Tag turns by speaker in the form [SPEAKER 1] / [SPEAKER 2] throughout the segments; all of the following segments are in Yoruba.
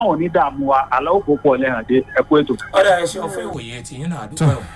[SPEAKER 1] ò ní dààmú wa àlọ́ òkú pọ̀ lẹ́hàn dé ẹ̀kú ètò.
[SPEAKER 2] ọ̀dà ẹ ṣeun fún ìwòye tìyín náà àdúgbò ẹ̀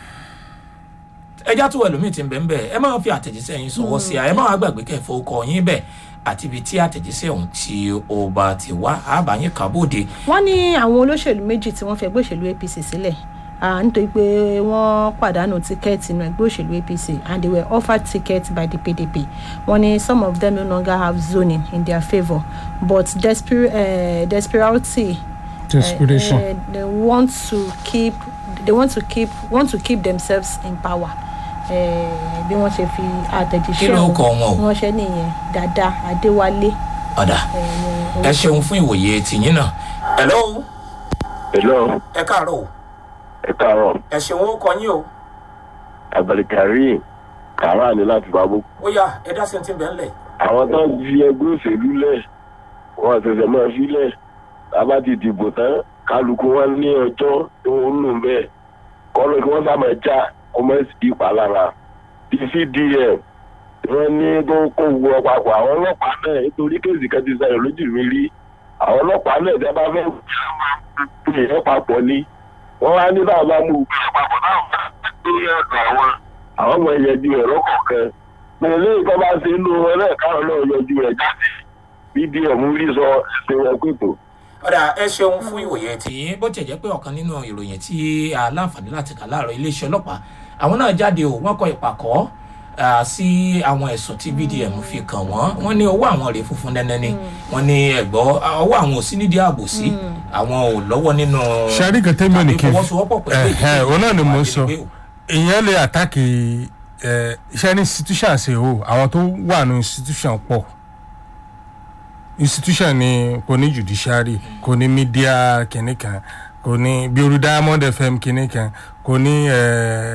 [SPEAKER 2] ẹjá tó ẹlòmíì ti ń bẹ̀ ń bẹ̀ ẹ máa fi àtẹ̀jíṣẹ́ yín sọ̀wọ́ sí a ẹ máa gbàgbé kẹfọ́ ọkọ̀ yín bẹ̀ àti ibi tí àtẹ̀jíṣẹ́ ọ̀hún tí ó bá ti wá àbáyín kábòde
[SPEAKER 3] wọ́n ní àwọn olóṣèlú méjì tí wọ́n fẹ́ gbé òṣèlú apc sílẹ̀ ah, nítorí pé wọ́n pàdánù tíkẹ́ẹ̀tì inú ẹgbẹ́ òṣèlú apc and they were offered tickets by the pdp wọ́n ní some of them no longer have zoning in their favour but desper uh, desperity
[SPEAKER 4] desperation.
[SPEAKER 3] uh, they want to keep they want to keep want to keep themselves in power Eh, bí wọ́n ṣe fi
[SPEAKER 2] Kí
[SPEAKER 3] àtẹ̀jíṣẹ́
[SPEAKER 2] ló
[SPEAKER 3] ọ̀hún
[SPEAKER 2] kọ wọn o?
[SPEAKER 3] wọ́n ṣe nìyẹn dada adéwálé.
[SPEAKER 2] ọ̀dà
[SPEAKER 3] eh, ní
[SPEAKER 2] ẹ ṣeun fún ìwòye tìyín náà hello
[SPEAKER 5] hello
[SPEAKER 2] ẹ káàárọ̀ o
[SPEAKER 5] ẹ káàárọ̀
[SPEAKER 2] ẹ ṣeun ó kọ yín o
[SPEAKER 5] abdulkareem kàrá ni láti bábú.
[SPEAKER 2] ó yá ẹ dá sí ti ń bẹ̀ ńlẹ̀
[SPEAKER 5] àwọn tó ń fi ẹgbẹ́ òṣèlú lẹ̀ wọ́n ṣẹ̀ṣẹ̀ máa fi lẹ̀ tábà ti dìbò tán kálukú wọn ní ọjọ́ tó ń lò bẹ́ẹ̀ kọ́lọ́ kí wọ́n sábà já kó má sí ìpalára ti cdm wọ́n ní tó kó wu ọ̀pàpọ̀ àwọn ọlọ́pàá náà nítorí kéèsì kan ti sẹ́yìn lójú mi rí àwọn ọlọ́pàá náà tẹ́ bá fẹ́ pè é papọ̀ ni wọ́n wá ní báwọn bá mú ìgbé papọ̀ náà wọ́n á gbé ọ̀dọ̀ àwọn àwọn ọmọ ìyẹn ju ẹ̀rọ kọ̀ọ̀kan pẹ̀lú ìkọ́ bá ṣe inú wọn náà káwọn náà yọjú rẹ̀ jáde bdm rí sọ ẹsẹ̀ wọn pètò.
[SPEAKER 2] ọ̀dà ẹ ṣeun fún ìwòye tìyín bó tiẹ̀ jẹ́ pé ọ̀kan nínú ìròyìn tí a láǹfààní láti kà láàárọ̀ iléeṣẹ́ ọlọ́pàá àwọn náà jáde o wọ́n kọ ìpàkọ́ ah, sí àwọn ẹ̀sùn tí bdm fi kàn wọ́n wọ́n ní ọwọ́ àwọn rèé funfun nẹ́nẹ́ ni wọ́n ní ẹ̀gbọ́ ọwọ́ àwọn ò sí nídìí ààbò sí àwọn ò lọ́wọ́ nínú
[SPEAKER 4] sari kẹtẹ mi ò ní kí n
[SPEAKER 2] fọwọ́sowọ́pọ̀ pẹ̀lú
[SPEAKER 4] ẹhẹ òun náà ni mò ń sọ
[SPEAKER 2] àgbègbè o.
[SPEAKER 4] ìyẹn lè àtàkì ẹ iṣẹ́ ní institution ṣe o àwọn tó wà ní institution pọ̀ institution ni kò ní judiciary kò ní media kìnní kan kò ní bí orí diamond fm kìnní kan kò ní ẹ,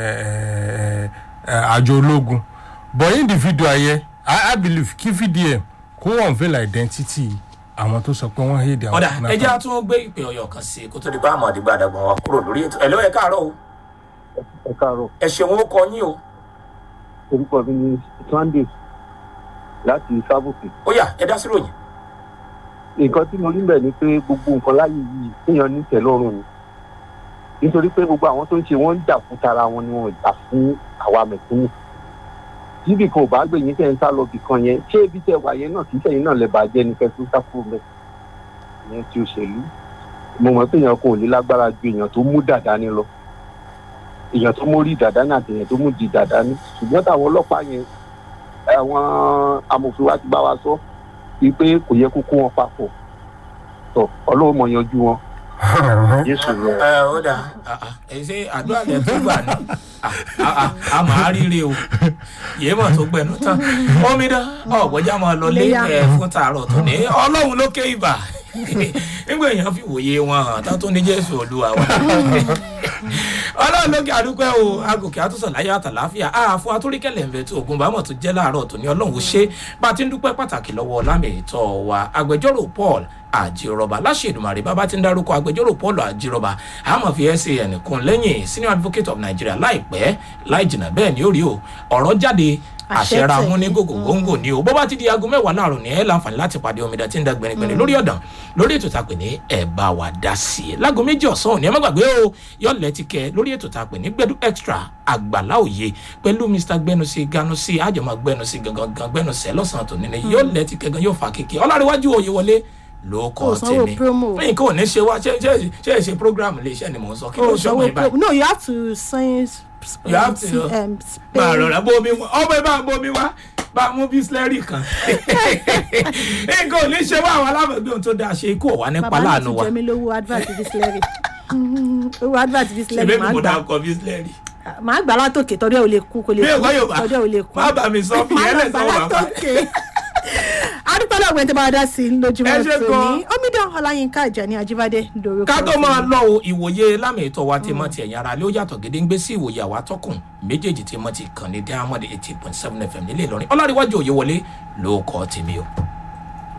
[SPEAKER 4] ẹ, ẹ, àjọ ológun but individual yẹ i i believe kí vdm kó unveil identity àwọn tó sọ pé wọ́n hate àwọn
[SPEAKER 2] ọ̀dà
[SPEAKER 4] kidnapper.
[SPEAKER 2] ẹjẹ́ á tún gbé ìpè ọ̀yọ̀ kan sí i kó tó di bá àmọ́ àdìgbà àdàgbọ̀n wa kúrò lórí ètò ẹ̀ ló ẹ káàárọ̀ o
[SPEAKER 6] ẹ káàárọ̀
[SPEAKER 2] ẹ ṣeun ó kọ yín o
[SPEAKER 6] orúkọ mi ní sunday láti sábùkì
[SPEAKER 2] ó yá ẹ dá sí ròyìn
[SPEAKER 6] nǹkan tí mo rí bẹ̀ ni pé gbogbo nǹkan láyé yìí kéèyàn ní tẹ̀lọ́rùn ni nítorí pé gbogbo àwọn tó ń ṣe wọ́n ń jà fún tara wọn ni wọ́n jà fún àwa mẹ̀kúnnù tíbi kan ò bá gbé yín tẹ̀ ń sá lọ bì kan yẹn ṣé ibi tẹ̀ wà yẹn náà kì í sẹ́yìn náà lè bàjẹ́ ní kẹsùn sáfù mẹ́ ìyẹn ti òṣèlú mo mọ̀ pé èèyàn kan ò ní lágbára ju èèyàn tó mú dàda ní lọ èèyàn tó mórí dàda ní àti èèyàn tó mú di dàda ní ṣùgbọ́n táwọn ọlọ́pàá yẹn àwọn amòfin wa ti bá wa sọ wípé kò yẹ kó kó wọn papọ̀ tọ ọlọ́run mọ̀ yanjú wọn jésù lọ.
[SPEAKER 2] ẹ ó dà ẹ ṣe àdúrà lẹ tó gbà ní a máa ríire o yéé mọ̀ tó gbẹnu tán omi dán ọ̀gbọ́jà máa lọ lé
[SPEAKER 3] Léyà.
[SPEAKER 2] ẹ fún tààrọ̀ tó ní ọlọ́run lókè ibà nígbà èèyàn fi wòye wọn hàn tá tó ní jésù olúwa wa ọlọ́run lókè àdúpẹ́ o agòkè àtúnṣe láyé àtàláfíà àfọ atúríkẹ̀lẹ̀ ń bẹ tó ogun bámọ̀ tó jẹ́ láàárọ̀ tó ní ọlọ́run ó ṣe bá a ti ń dúpẹ́ pàtàkì lọ́wọ́ lámì ìtọ́ wa agbẹjọ́rò paul àjírọba láṣẹ̀dùmarè bàbá ti ń dárúkọ agbẹjọ́rò paul àjírọba àmọ́ fi san kún lẹ́yìn senior advocate of nigeria láìpẹ́ láì jìnnà bẹ́ẹ̀ ni ó rí o ọ̀rọ̀ jáde
[SPEAKER 3] Àṣẹ
[SPEAKER 2] àṣẹra
[SPEAKER 3] tẹ̀lé.
[SPEAKER 2] mú ní gògò góńgò ni o bó bá ti di aago mẹ́wàá láàrọ̀ ní ẹ̀ láǹfààní láti pàdé omidan tí ń da gbẹ̀rẹ̀gbẹ̀rẹ̀ lórí ọ̀dàn lórí ètò tá a pè ní ẹ̀ bá wa dá sí i láago méjì ọ̀sán òní ẹ má gbàgbé o yọ̀lẹ̀ ti kẹ lórí ètò tá a pè ní gbẹdú extra àgbàlá òye pẹ̀lú mr gbẹnusí ganusi àjọmọ̀ gbẹnusí gangan gbẹnusẹ lọ́sàn-án tòní ni yọ̀lẹ̀ ti kẹ gan yóò fa kéke ọlárẹ̀wájú òye wọlé ló kọ́
[SPEAKER 3] Kò sanwó
[SPEAKER 2] tèmi
[SPEAKER 3] promo.
[SPEAKER 2] fẹ́yìn kò ní ṣe wá ṣe ṣe ṣe ṣe program lè ṣe ni mò ń sọ kí ló
[SPEAKER 3] Oh,
[SPEAKER 2] ṣe
[SPEAKER 3] so
[SPEAKER 2] ọmọ
[SPEAKER 3] we
[SPEAKER 2] ìbáyìí
[SPEAKER 3] pro- no, you have to sign. s-
[SPEAKER 2] You have to, uh,
[SPEAKER 3] um,
[SPEAKER 2] máa
[SPEAKER 3] pay-
[SPEAKER 2] rọra bomi wá ọmọ ẹ bá bomi wá bá mú bísílẹ́rì kan nǹkan ò ní ṣe wá àwọn alábàgbé ohun tó dáa ṣe ikú ọ̀wá nípa
[SPEAKER 3] bàbá náà
[SPEAKER 2] láàánú
[SPEAKER 3] ti
[SPEAKER 2] wa
[SPEAKER 3] jẹ mí lówó advert bislẹ́rì owó advert bislẹ́rì
[SPEAKER 2] ṣèbí
[SPEAKER 3] máa
[SPEAKER 2] mi mo
[SPEAKER 3] gbà
[SPEAKER 2] dáa kọ bísílẹ́rì
[SPEAKER 3] máa gbà látòkè tọ́jú ẹ̀ ò lè kú kò lè
[SPEAKER 2] bí
[SPEAKER 3] kú
[SPEAKER 2] ẹ̀kọ́ yóò bá
[SPEAKER 3] tọ́jú ẹ̀ ò lè kú.
[SPEAKER 2] má bà mí sọ fi
[SPEAKER 3] Máa
[SPEAKER 2] ẹ̀
[SPEAKER 3] lọ
[SPEAKER 2] lẹ̀
[SPEAKER 3] gbà
[SPEAKER 2] sọ wà fà
[SPEAKER 3] látòkè. adúpẹ́ lọ́gbẹ̀ẹ́ tí bá wa dá sí i lójúmọ́
[SPEAKER 2] Ẹ ṣé
[SPEAKER 3] tòní
[SPEAKER 2] gan.
[SPEAKER 3] omidan ọláyínká ìjàní ajíbádé lórúkọ
[SPEAKER 2] ká tó
[SPEAKER 3] tèmi.
[SPEAKER 2] máa lọ o ìwòye lámì ìtọ́ wa ti mọ ti ẹ̀yìn ara lé ó yàtọ̀ gédéńgbé sí ìwòye àwa tọkùn méjèèjì ti mọ ti kàn ní diamond eighty point seven fm nílé ìlọrin ọlárẹ̀wájú òye wọlé ló kọ́ tèmi o.